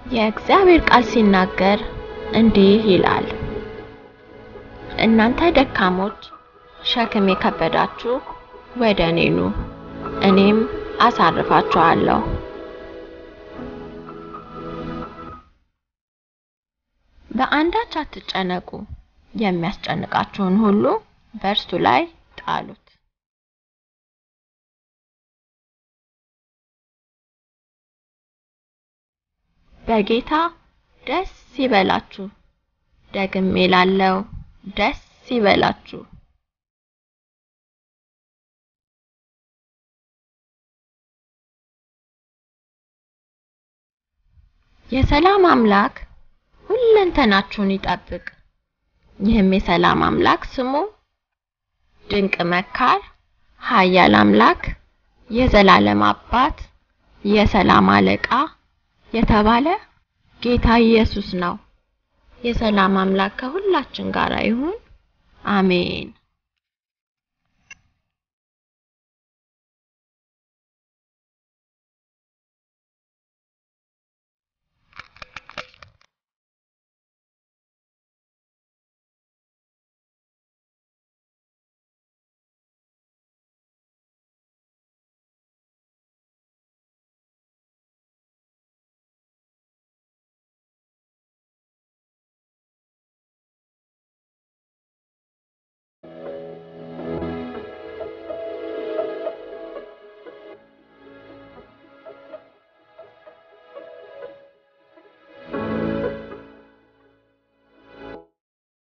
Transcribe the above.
የእግዚአብሔር ቃል ሲናገር እንዲህ ይላል፣ እናንተ ደካሞች ሸክም የከበዳችሁ ወደ እኔ ኑ፣ እኔም አሳርፋችኋለሁ። በአንዳች አትጨነቁ፣ የሚያስጨንቃችሁን ሁሉ በእርሱ ላይ ጣሉት። በጌታ ደስ ይበላችሁ። ደግሜ እላለሁ ደስ ይበላችሁ። የሰላም አምላክ ሁለንተናችሁን ይጠብቅ። ይህም የሰላም አምላክ ስሙ ድንቅ መካር፣ ኃያል አምላክ፣ የዘላለም አባት፣ የሰላም አለቃ የተባለ ጌታ ኢየሱስ ነው። የሰላም አምላክ ከሁላችን ጋር ይሁን። አሜን።